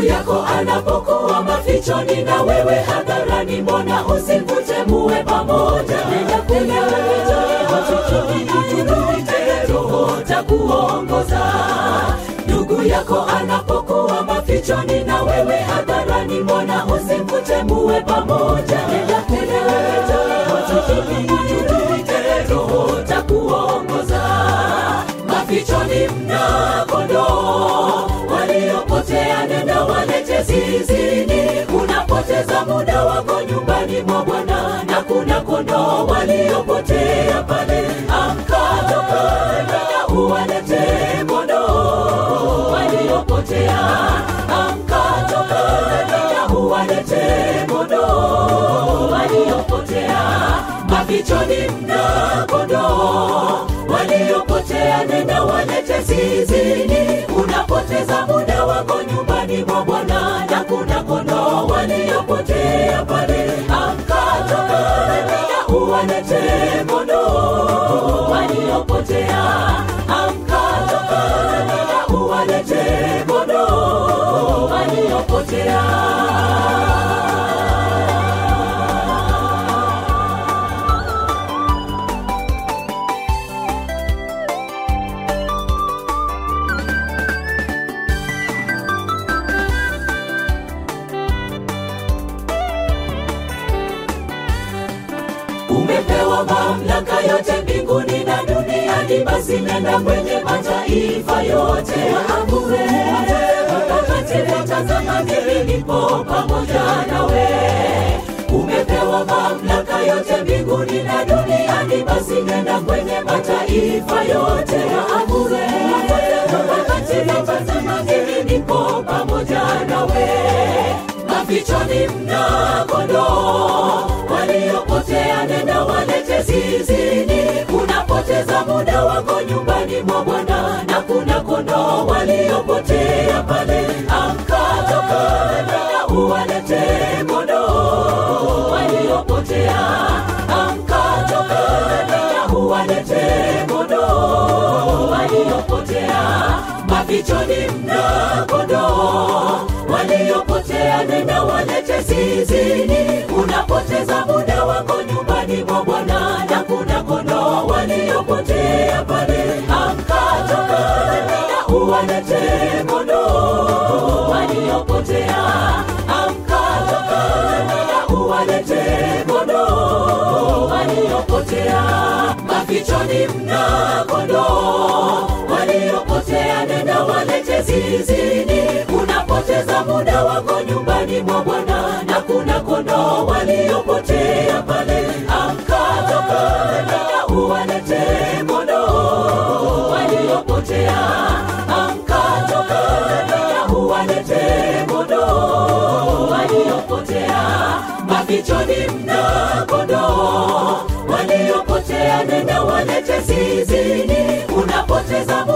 yako anapokuwa mafichoni na wewe hadharani, mbona usimvute muwe pamoja? Nenda kwenye mafichoni, utulize Roho takuongoza. Ndugu yako anapokuwa mafichoni na wewe hadharani, mbona usimvute muwe pamoja? Nenda kwenye mafichoni, utulize Roho takuongoza. Mafichoni mna kondoo waliopotea, nenda walete zizini. Unapoteza muda wako nyumbani mwa Bwana, na kuna kondoo waliopotea pale. Amka, toka, nenda uwalete kondoo waliopotea. Amka, toka, nenda uwalete kondoo waliopotea. Mafichoni mna kondoo waliopotea, nenda walete zizini. Unapoteza muda wako nyumbani mwa Bwana, na kuna kondoo waliopotea pale. Amka, toka, nenda uwalete kondoo waliopotea. Amka, toka, nenda uwalete kondoo waliopotea. umepewa mamlaka yote mbinguni na duniani, basi nenda kwenye mataifa yote waamue mtakatifu, tazama mimi nipo pamoja nawe. Umepewa mamlaka yote mbinguni na duniani, basi nenda kwenye mataifa yote waamue mtakatifu, tazama mimi nipo pamoja nawe. Mafichoni mna kondoo waliopotea, nenda walete zizini. Unapoteza muda wako nyumbani mwa Bwana, na kuna kondoo waliopotea pale. Amka, toka, nenda uwalete kondoo waliopotea. Amka, toka, nenda uwalete kondoo waliopotea. Mafichoni mna kondoo waliopotea, nenda walete zizini. Unapoteza muda wako nyumbani mwa Bwana, na kuna kondoo waliopotea pale. Amka, toka, nenda uwalete kondoo waliopotea. Amka, toka, nenda uwalete kondoo waliopotea. Mafichoni mna kondoo waliopotea, nenda walete zizini. Unapoteza muda wako nyumbani mwa Bwana, na kuna kondoo waliopotea pale. Amka, toka, nenda uwalete kondoo waliopotea. Amka, toka, nenda uwalete kondoo waliopotea. Mafichoni mna kondoo waliopotea, nenda walete zizini. Unapoteza